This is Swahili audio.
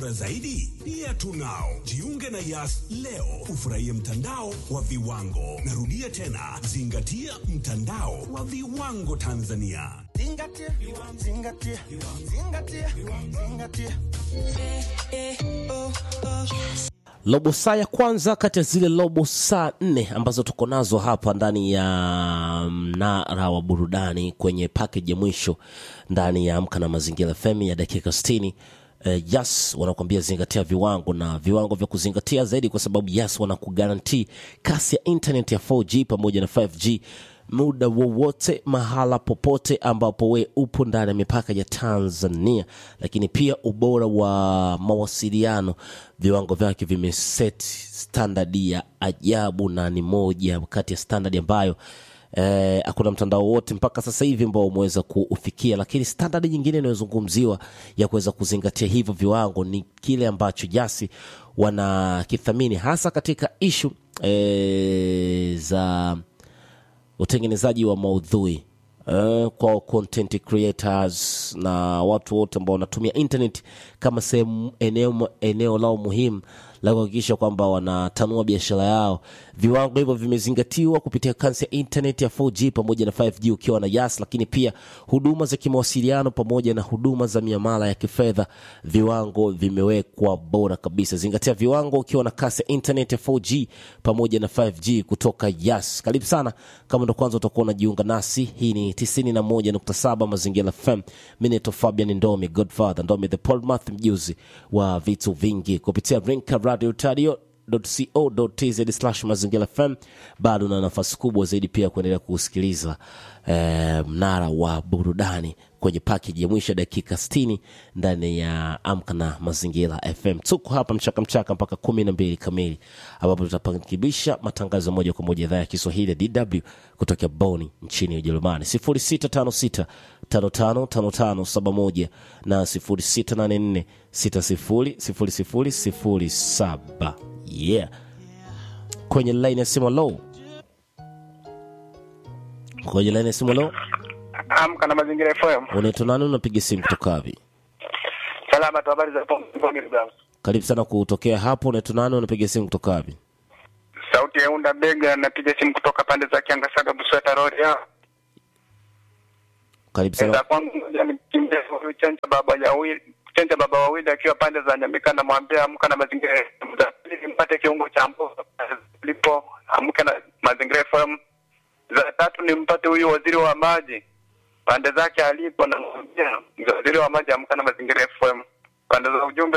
bora zaidi pia tunao. Jiunge na Yas leo ufurahie mtandao wa viwango. Narudia tena, zingatia mtandao wa viwango Tanzania. Zingatia, zingatia, zingatia, zingatia. robo saa ya kwanza kati ya zile robo saa nne ambazo tuko nazo hapa ndani ya mnara wa burudani kwenye pakeji ya mwisho ndani ya amka na mazingira fm ya dakika 60 Uh, yes wanakuambia zingatia viwango na viwango vya kuzingatia zaidi kwa sababu yes wanakugaranti kasi ya internet ya 4g pamoja na 5g muda wowote mahala popote ambapo we upo ndani ya mipaka ya tanzania lakini pia ubora wa mawasiliano viwango vyake vimeset standard ya ajabu na ni moja kati ya standard ambayo eh, hakuna mtandao wote mpaka sasa hivi ambao umeweza kuufikia lakini standard nyingine inayozungumziwa ya kuweza kuzingatia hivyo viwango ni kile ambacho jasi wanakithamini hasa katika ishu eh, za utengenezaji wa maudhui uh, kwa content creators na watu wote ambao wanatumia internet kama sehemu eneo, eneo lao muhimu la kuhakikisha kwamba wanatanua biashara yao viwango hivyo vimezingatiwa kupitia kansi ya internet ya 4g pamoja na 5g ukiwa na yas lakini pia huduma za kimawasiliano pamoja na huduma za miamala ya kifedha viwango vimewekwa bora kabisa zingatia viwango ukiwa na kasi ya internet ya 4g pamoja na 5g kutoka yas karibu sana kama ndo kwanza utakuwa unajiunga nasi hii ni 91.7 mazingira fm mineto fabian ndomi godfather ndomi the polmath mjuzi wa vitu vingi kupitia rinka radio tadio co.tz slash mazingira fm bado na nafasi kubwa zaidi pia kuendelea kusikiliza eh, mnara wa burudani kwenye pakeji ya mwisho ya dakika 60 ndani ya amka na mazingira fm tuko hapa mchaka mchaka mpaka kumi na mbili kamili ambapo tutapankibisha matangazo moja kwa moja idhaa ya kiswahili ya dw kutokea boni nchini ujerumani 0656 555571 na 0684 600007 yeah kwenye line ya simu low kwenye line ya simu low Amka na mazingira FM. unaitwa nani unapiga simu kutoka wapi Salama tu, habari za Pombe Bram. karibu sana kutokea hapo unaitwa nani unapiga simu kutoka wapi Sauti ya unda bega, napiga simu kutoka pande za Kiangasaga, Busweta Road. Ya karibu Enda sana kwangu ngoja nikimbie huyu chanja baba ya wili chanja baba wawili akiwa pande za Nyamika, namwambia amka na mazingira FM. Za pili nimpate kiungo cha mboga lipo amka na mazingira FM. Za tatu nimpate huyu waziri wa maji pande zake alipo, namwambia waziri wa maji amka na mazingira FM. Pande za ujumbe